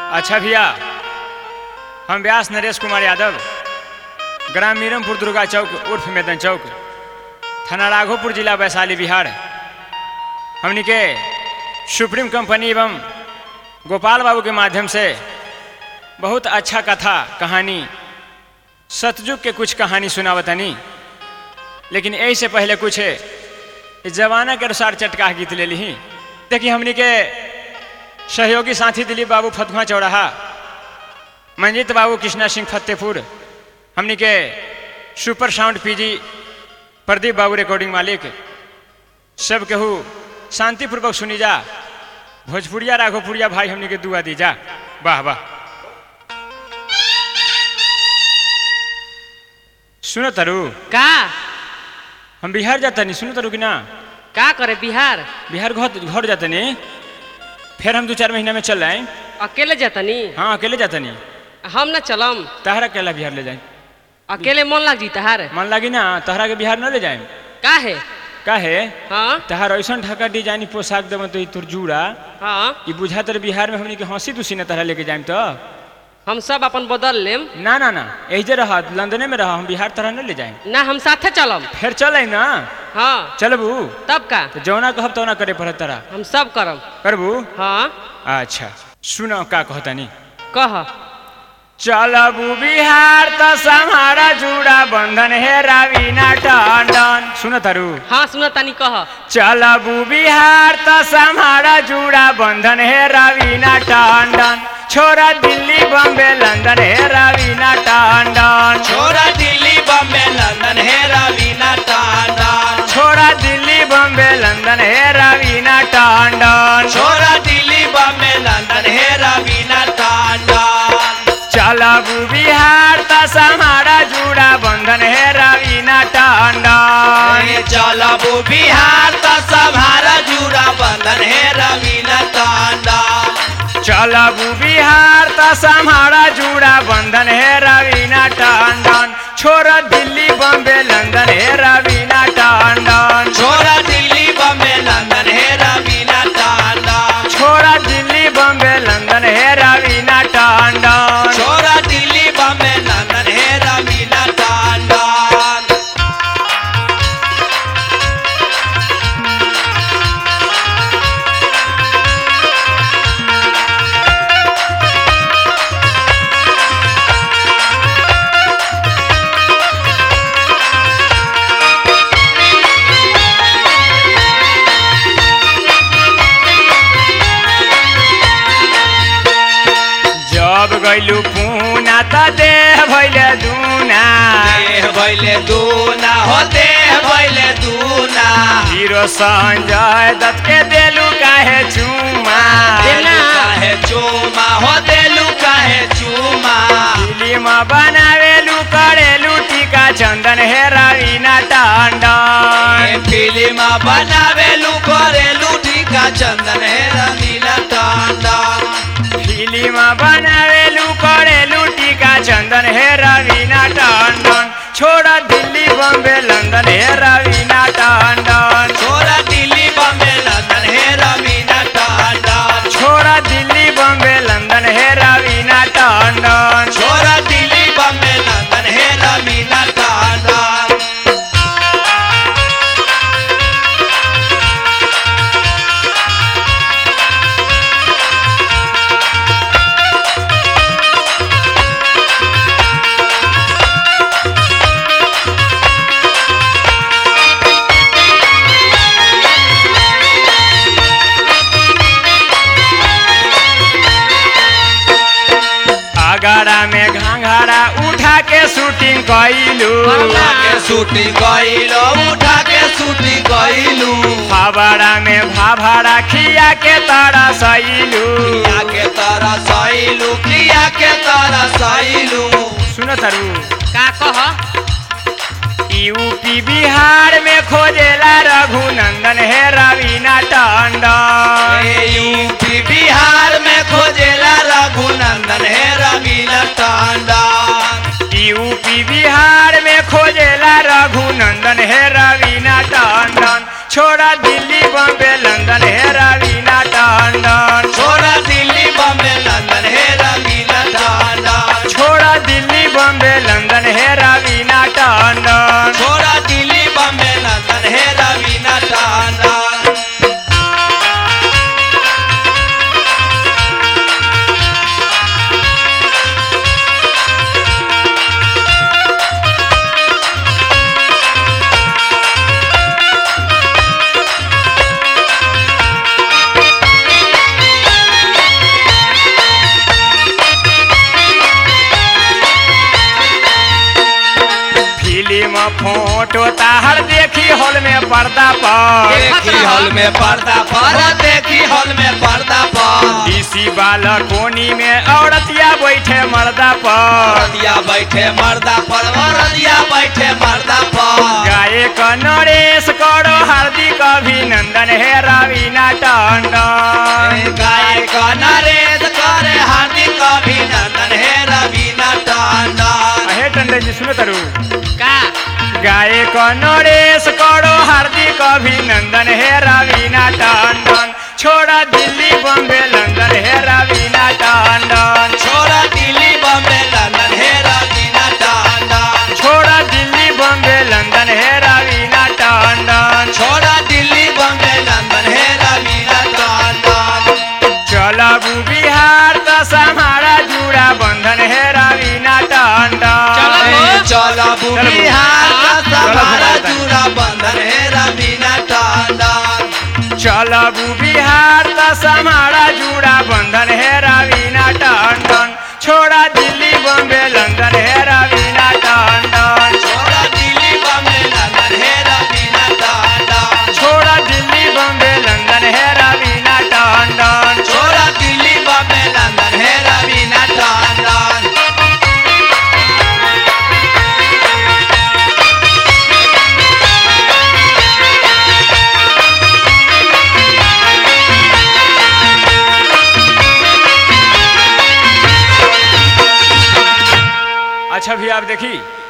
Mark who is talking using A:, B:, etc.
A: अच्छा भैया हम व्यास नरेश कुमार यादव ग्राम मीरमपुर दुर्गा चौक उर्फ मैदन चौक थाना राघोपुर जिला वैशाली बिहार हमनी के सुप्रीम कंपनी एवं गोपाल बाबू के माध्यम से बहुत अच्छा कथा कहानी सतयुग के कुछ कहानी सुनावतनी लेकिन यही से पहले कुछ इस जमाना के अनुसार चटका गीत ले ली देखिए हमनी के सहयोगी साथी दिलीप बाबू फतुहा चौराहा मंजीत बाबू कृष्णा सिंह फतेहपुर हमनी के सुपर साउंड पीजी प्रदीप बाबू रिकॉर्डिंग मालिक सब केहू शांतिपूर्वक सुनी जा भोजपुरिया राघोपुरिया भाई हमनी के दुआ दी जा वाह वाह सुनो तरु
B: का
A: हम बिहार जाता नहीं सुनो तरु कि ना
B: का करे बिहार
A: बिहार घर घर जाता नहीं फिर हम दो चार महीना में चल आए
B: अकेले जातनी
A: हाँ अकेले जाता नहीं
B: हम न चलम
A: तहरा अकेला बिहार ले जाए
B: अकेले मन लग जी तहार
A: मन लगी ना तहरा के बिहार न ले जाए
B: का है
A: काहे
B: हाँ
A: तहार ऐसा ढका डिजाइन पोशाक देव तो ई तोर जूड़ा
B: हाँ
A: ई बुझा तर बिहार में हमनी के हंसी तुसी न तहरा लेके जाए तो
B: हम सब अपन बदल लेम
A: ना ना ना एजे रह लंदने में रह हम बिहार तरह न ले जाए
B: ना हम साथे चलम
A: फिर चल ना
B: हाँ
A: चलबू
B: तब का
A: तो जौना कहब तौना करे पड़त तरा
B: हम सब करम
A: करबू
B: हाँ
A: अच्छा सुनो का कहतनी
B: कह
A: चलबू बिहार तो समारा जुड़ा बंधन है रवीना टंडन सुन तारू
B: हाँ सुन तानी कह
A: चलबू बिहार तो समारा जुड़ा बंधन है रवीना टंडन छोरा दिल्ली बॉम्बे लंदन है रवीना टंडन
C: छोरा दिल्ली बम्बे लंदन है रवीना टांडन
A: छोरा दिल्ली बॉम्बे लंदन है रवीना टंडन
C: छोरा दिल्ली बम्बे लंदन है रवीना टांडन
A: चलबू बिहार तो समारा जुड़ा बंधन है रवीना टंडन
C: अरे चलबू बिहार तो सभारा जुड़ा बंधन है रवीना टांडन
A: चलबू बिहार त समारा जुड़ा बंधन है रवीना टंडन छोरा दिल्ली बॉम्बे लंदन है रवीना टंडन
C: छोरा दिल्ली बम्बे लंदन है रवीना टांडन
A: छोरा दिल्ली बॉम्बे लंदन है रवीना टंडन
C: छोरा दिल्ली बम्बे लंदन है रवीना टांडन
A: जब गैलू पूना त देह भैले दूना
C: देह भैले दूना हो देह भैले दूना
A: हीरो संजय दत्त के देलू काहे चुमा
B: देना।
C: काहे चूमा हो देलू काहे चूमा
A: फिल्म बनावेलू करेलू टीका चंदन है रवीना टंडन
C: फिल्म बनावेलू करेलू टीका चंदन है रंगीला टांडन
A: फिल्म बनावेलू करेलू टीका चंदन हे रवीना टंडन छोड़ा दिल्ली बॉम्बे लंदन हे रवीना टंडन
C: छोरा दिल्ली बम्बे लंदन है रवीना टांडन
A: छोड़ा दिल्ली बॉम्बे लंदन हे रवीना टंडन
C: छोरा दिल्ली बम्बे लंदन है रवीना टांडन
A: आगरा में घाघरा उठा के शूटिंग कैलू
C: उठा के शूटिंग गइलो उठा के शूटिंग गइलू
A: फावड़ा में भाभरा खिया के तारा सैलू
C: किया के तरह सैलू किया के तरह सैलू
A: सुनो तारू
B: का कह
A: यूपी बिहार में खोजेला रघुनंदन है रवीना टंडन
C: यूपी बिहार में खोजेला रघुनंदन है रवीना टांडन
A: यूपी बिहार में खोजेला रघुनंदन है रवीना टंडन छोड़ा दिल्ली बॉम्बे लंदन है रवीना टंडन
C: छोरा दिल्ली बम्बे लंदन है
A: फोटो ताहर देखी हॉल में पर्दा पर
C: देखी हॉल में पर्दा पर देखी हॉल में पर्दा पर
A: डीसी वाला कोनी में औरतिया बैठे मर्दा पर
C: रदिया बैठे मर्दा पर रदिया बैठे मर्दा पर
A: गायक नरेश करो हार्दिक अभिनंदन हे रवीना टंडन
C: गायक नरेश करे हार्दिक अभिनंदन हे रवीना टंडन
A: हे टंडन जी सुनो तरु
B: का
A: गायक नरेश करो हार्दिक अभिनंदन हे रवीना टंडन छोड़ा दिल्ली बॉम्बे लंदन हे रवीना टंडन
C: छोरा दिल्ली बम्बे लंदन हे रवीना टंडन
A: छोड़ा दिल्ली बॉम्बे लंदन हे रवीना टंडन
C: छोरा दिल्ली बम्बे लंदन हे रवीना टंडन
A: चलबू बिहार त हमारा जुड़ा बंधन हे रवीना टंडन
B: चलब।
C: चलबू
A: चलबू।
C: बिहार का
A: चलबू
C: सहारा
A: बिहार।
C: जुड़ा बंधन हे रवीना टंडन
A: चलबू बिहार त हमारा जुड़ा बंधन हे रवीना टंडन छोड़ा दिल्ली बॉम्बे लंदन हे रवीना टंडन
C: छोरा दिल्ली बम्बे लंदन हे रवीना टंडन
A: छोड़ा दिल्ली बॉम्बे लंदन हे रवीना टंडन
C: छोरा दिल्ली बम्बे लंदन हे रवीना टंडन
A: अच्छा भी आप देखी